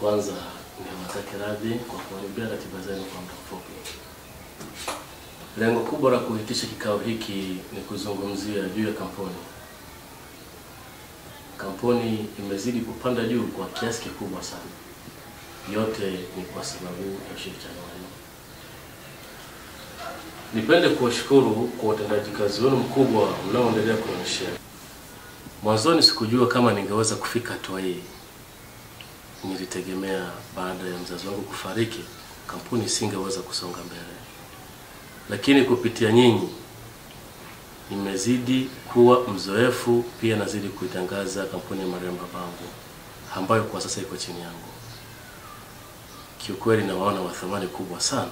kwanza niwatake radhi kwa kuharibia ratiba zenu kwa muda mfupi. Lengo kubwa la kuitisha kikao hiki ni kuzungumzia juu ya kampuni. Kampuni imezidi kupanda juu kwa kiasi kikubwa sana. Yote ni kwa sababu ya ushirikiano wenu. Nipende kuwashukuru kwa utendaji kazi wenu mkubwa mnaoendelea kuonyesha. Mwanzoni sikujua kama ningeweza kufika hatua hii. Nilitegemea baada ya mzazi wangu kufariki, kampuni isingeweza kusonga mbele, lakini kupitia nyinyi nimezidi kuwa mzoefu, pia nazidi kuitangaza kampuni ya marehemu babangu ambayo kwa sasa iko chini yangu. Kiukweli nawaona wa thamani kubwa sana,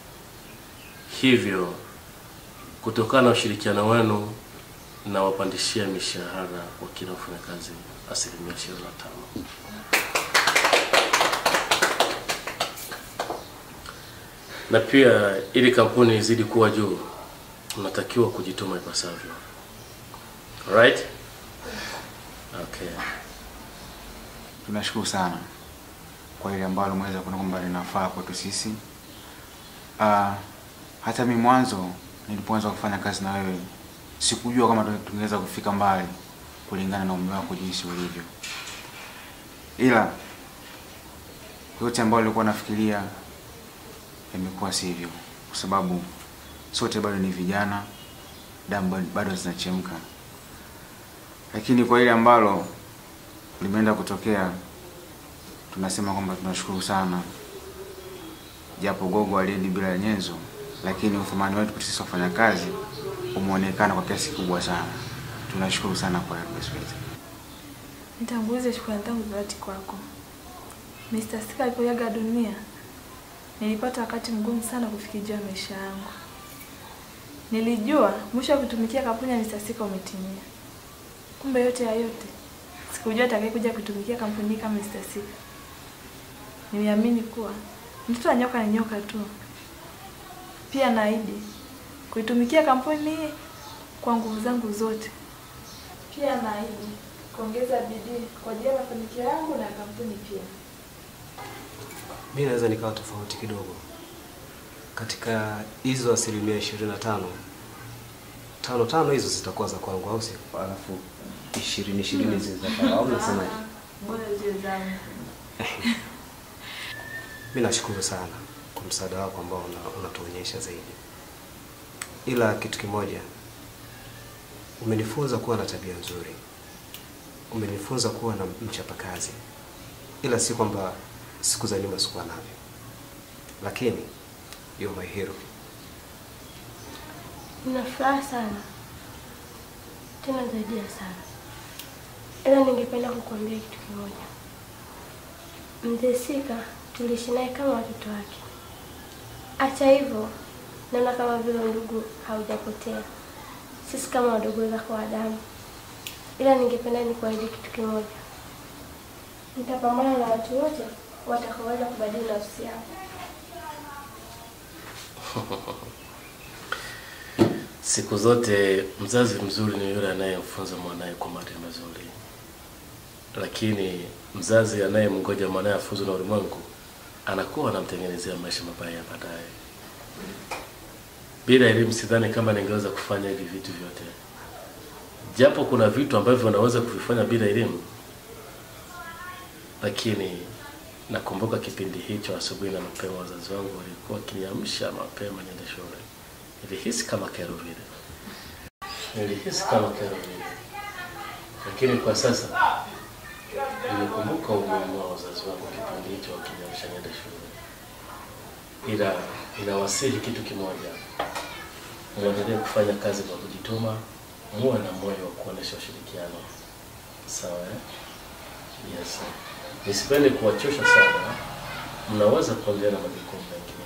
hivyo kutokana na ushirikiano wenu nawapandishia mishahara kwa kila mfanyakazi asilimia ishirini na tano. na pia ili kampuni izidi kuwa juu, mnatakiwa kujituma ipasavyo. Alright? Okay. Tunashukuru sana kwa ile ambalo umeweza kuona kwamba linafaa kwetu sisi. Uh, hata mimi mwanzo nilipoanza kufanya kazi na wewe sikujua kama tungeweza kufika mbali kulingana na umri wako jinsi ulivyo, ila yote ambayo nilikuwa nafikiria imekuwa sivyo, kwa sababu sote bado ni vijana, damu bado zinachemka, lakini kwa ile ambalo limeenda kutokea, tunasema kwamba tunashukuru sana, japo gogo aliendi bila nyenzo, lakini uthamani wetu sisi wafanyakazi umeonekana kwa kiasi kikubwa sana. Tunashukuru sana kwa hilo Sweet. Nitangulize shukrani zangu za dhati kwako. Mr. Sika alipoaga dunia, nilipata wakati mgumu sana kufikiria maisha yangu. Nilijua mwisho wa kutumikia kampuni ya Mr. Sika umetimia. Kumbe yote ya yote, sikujua atakayekuja kutumikia kampuni hii kama Mr. Sika. Niliamini kuwa mtoto wa nyoka ni nyoka tu. Pia naahidi kuitumikia kampuni hii kwa nguvu zangu zote. Pia naahidi kuongeza bidii kwa ajili ya mafanikio yangu na kampuni pia. Mi naweza nikawa tofauti kidogo katika hizo asilimia ishirini na tano tano tano hizo zitakuwa za kwangu, au sio? Alafu ishirini ishirini zitakuwa au unasemaje? Bora ziwe zangu. Mi nashukuru sana kwa msaada wako ambao una- unatuonyesha zaidi, ila kitu kimoja, umenifunza kuwa na tabia nzuri, umenifunza kuwa na mchapakazi, ila si kwamba siku za nyuma sikuwa navyo, lakini you're my hero. Nina furaha sana tena zaidi ya sana, ila ningependa kukuambia kitu kimoja. Mzee Sika tuliishi naye kama watoto wake. Hata hivyo, naona kama vile ndugu haujapotea, sisi kama wadogo zako wa damu, ila ningependa nikuahidi kitu kimoja. Nitapambana na watu wote watakaoweza kubadili nafsi yao. Siku zote mzazi mzuri ni yule anayemfunza mwanaye kwa maadili mazuri, lakini mzazi anayemngoja mwanaye afunzwe na ulimwengu anakuwa anamtengenezea maisha mabaya ya baadaye. Bila elimu, sidhani kama ningeweza kufanya hivi vitu vyote, japo kuna vitu ambavyo unaweza kuvifanya bila elimu, lakini nakumbuka kipindi hicho, asubuhi na mapema, wazazi wangu walikuwa wakiniamsha mapema niende shule. Nilihisi kama kero vile, nilihisi kama kero vile, lakini kwa sasa nimekumbuka umuhimu wa wazazi wangu kipindi hicho wakiniamsha niende shule. Ila ninawasihi kitu kimoja, muendelee kufanya kazi kwa kujituma, muwe na moyo wa kuonesha ushirikiano. Sawa eh? Yes. Nisipende kuwachosha sana, mnaweza kuendelea na majukumu mengine.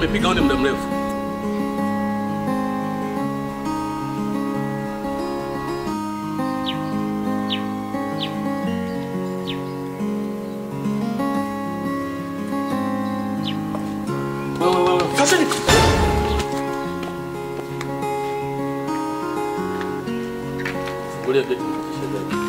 nimepiga honi muda mrefu. Wewe wewe sasa ni Fungulia geti nifikishe ndani.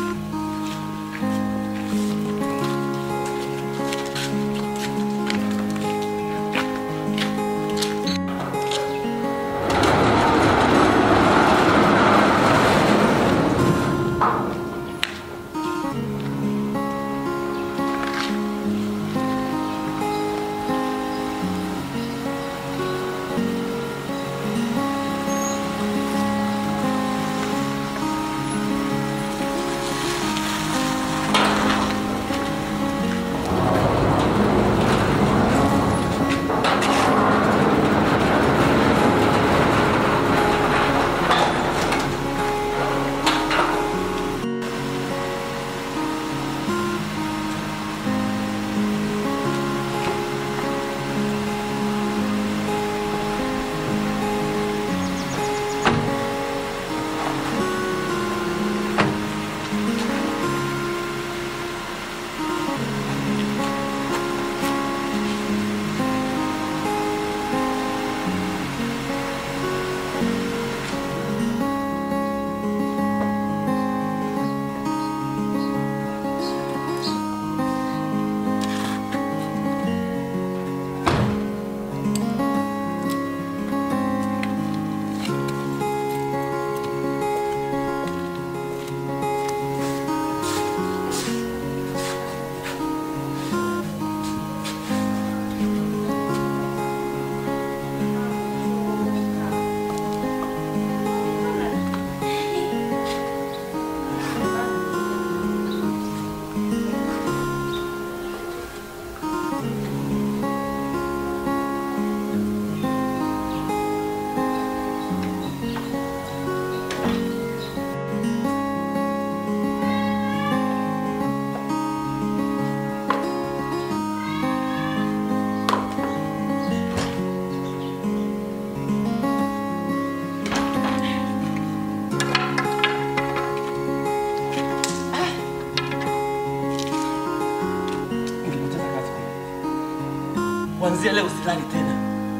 Kuanzia leo silali tena.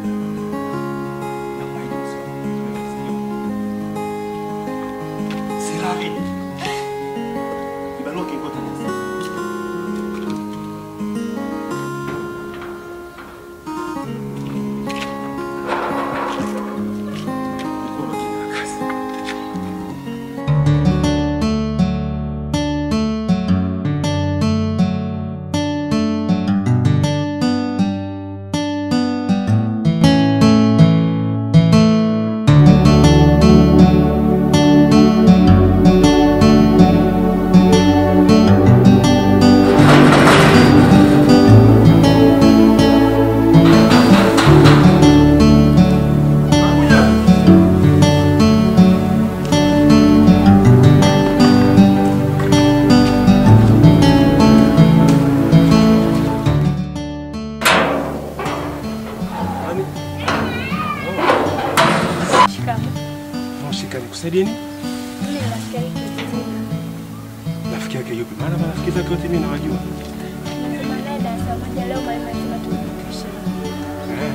Silali. Kibarua kiko tena. Mikono tena kazi. Shikamoo. Shika nikusaidie nini? Mimi ni rafiki yake kijijini. Rafiki yake yupi? Maana marafiki zake wote mimi nawajua. Nasoma naye darasa moja leo mwalimu alisema tumekumbushe. Eh.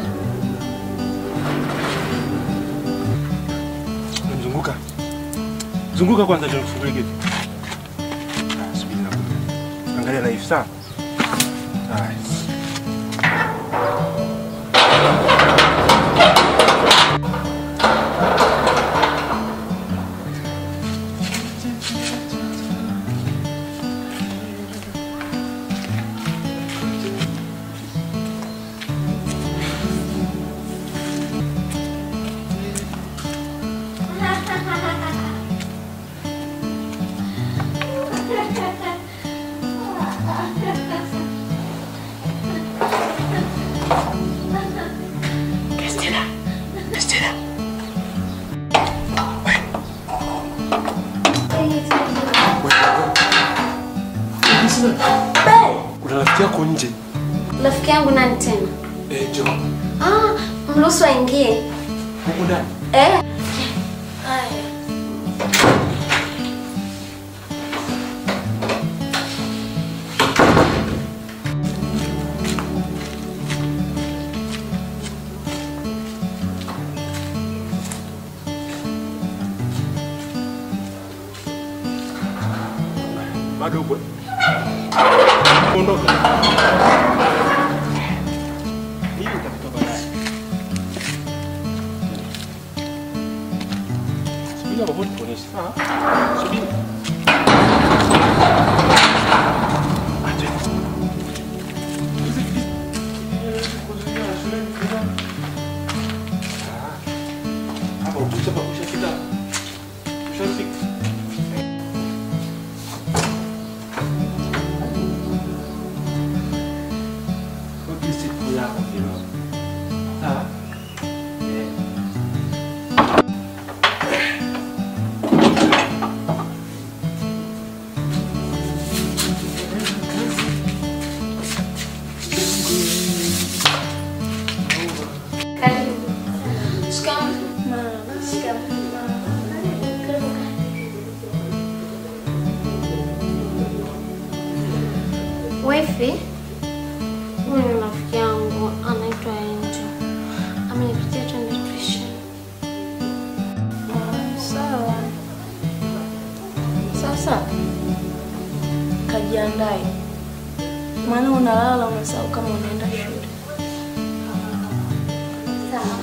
Mzunguka. Zunguka kwanza ndio nifungulie geti. Ah, subiri nakuja. Angalia na hivi sawa? Haya. Kuna rafiki yako nje. Rafiki yangu nani tena? Eh, Jo. Ah, Mruhusu aingie. Huku ndani. Eh? Haya. Bado upo. Ondoka. Hii utapita baadaye. Subiri hapo tuonyeshe. Sawa? Subiri. Aje. Hizi hizi. Hizi kuzuia shuleni kuna. Ah. Hapa ukisema kushafika. Kushafika. Kwa siku yako kidogo. Sawa? Eh. Karibu. Shikamoo. Mama. Shikamoo. Karibu. Karibu. Wifi, huyu ni rafiki yangu anaitwa Angel. Amenipitia twende tuition. Sawa. Sasa kajiandae, maana unalala unasahau kama unaenda shule. Sawa.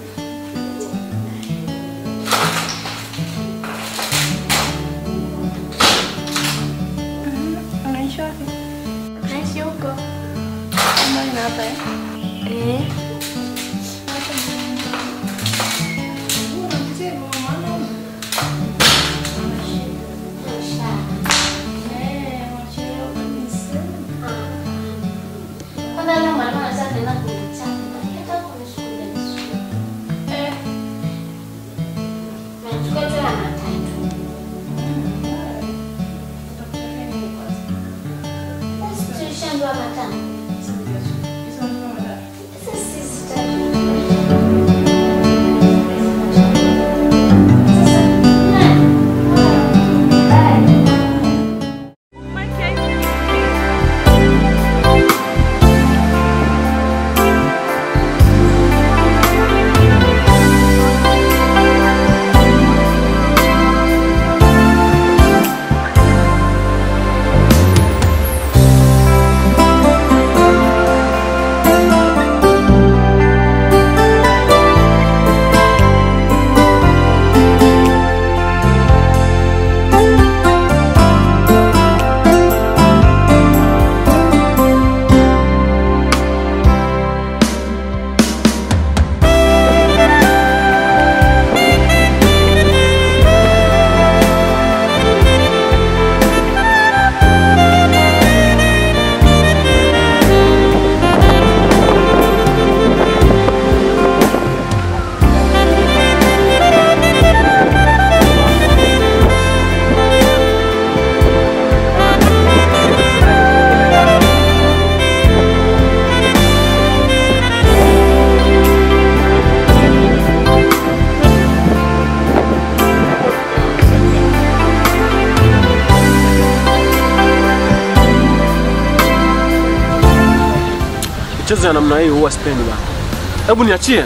Unaishi wapi? Naishi huko. Mbali na hapa eh? Eh. Kwanza leo mwalimu anasema tunaenda kumchapa. Hata kuna shule ni shule. Eh. Nachukua tena matatu. Basi tulishaambiwa matano. Sasa sisi tatu. Michezo ya namna hii huwa sipendi bana. Hebu niachie.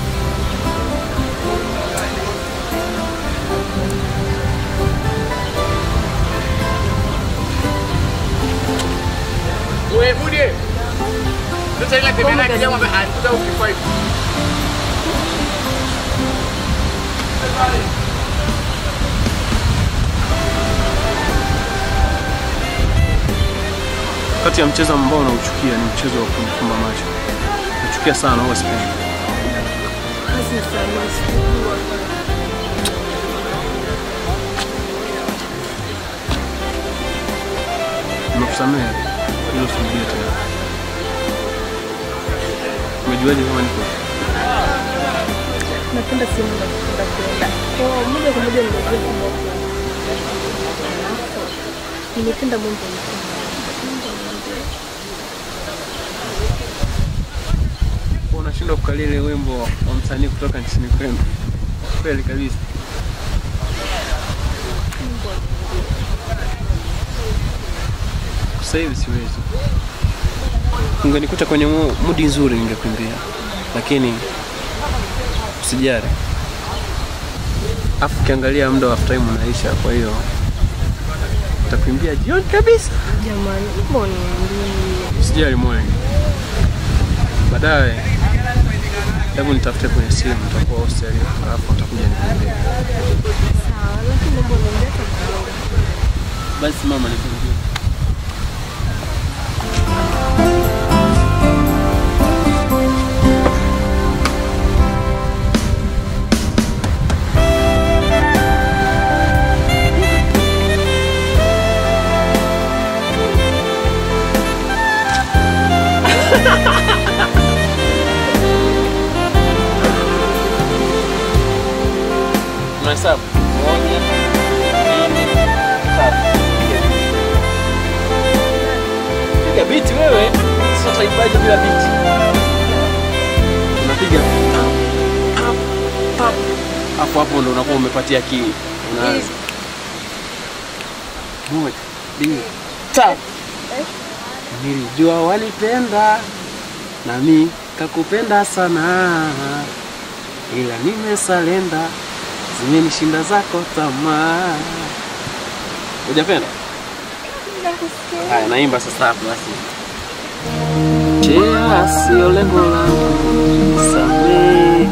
Wewe bude. Sasa ile tembea na kijana ambaye alikuja ukifai. Kati ya mchezo ambao nauchukia ni mchezo wa kumfumba macho. Nachukia sana, huwa sipendi. Kazi ni salama, sikujua. Nimekusamehe hilo, sirudie tena. Umejuaje kama niko? Napenda simu na kupenda kwenda. Kwa moja kwa moja nimejua kwamba uko. Nimependa mambo ya unashindwa kukalia ile wimbo wa msanii kutoka nchini kwenu. Kweli kabisa. Sasa hivi siwezi. Ungenikuta kwenye mu- mudi nzuri ningekuimbia, lakini usijali. Afu ukiangalia muda wa time unaisha, kwa hiyo nitakuimbia jioni kabisa. Jamani, mbona niambie? Usijali moyo. Baadaye hebu nitafute kwenye simu, nitakuwa hostel, alafu utakuja nikuambia. Sawa, lakini mbona niambia kidogo? Basi mama, nikuambie. Unahesabu? Moja, mbili, tatu. Piga biti wewe, sio utaibaje bila biti? Unapiga pap, pap. hapo hapo ndo unakuwa umepatia akili. Unaanza moja, mbili, tatu. Nilijua wanipenda nami kakupenda sana, ila nimesalenda, zimenishinda zako tamaa. Hujapenda? Haya, naimba sasa hapo basi. Tea sio lengo langu, samehe,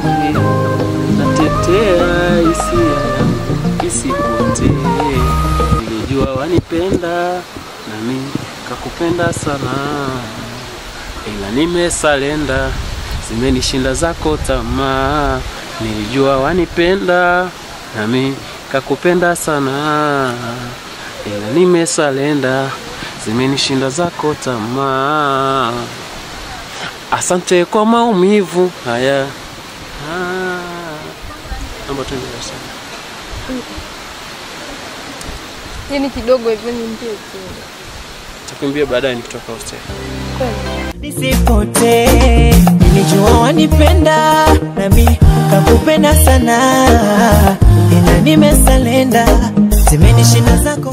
natetea hisia yangu isipotee. Nilijua wanipenda nami kakupenda sana, ila nimesalenda, zimenishinda zako tamaa. Nilijua wanipenda nami kakupenda sana, ila nimesalenda, zimenishinda zako tamaa. Asante kwa maumivu haya. Ah, naomba tuende darasani. Yaani kidogo hivyo niambie tu. Takuimbia baadaye nikitoka hostel. nisipotee. Nilijua wanipenda nami kakupenda sana, ila nimesalenda, zimenishinda zako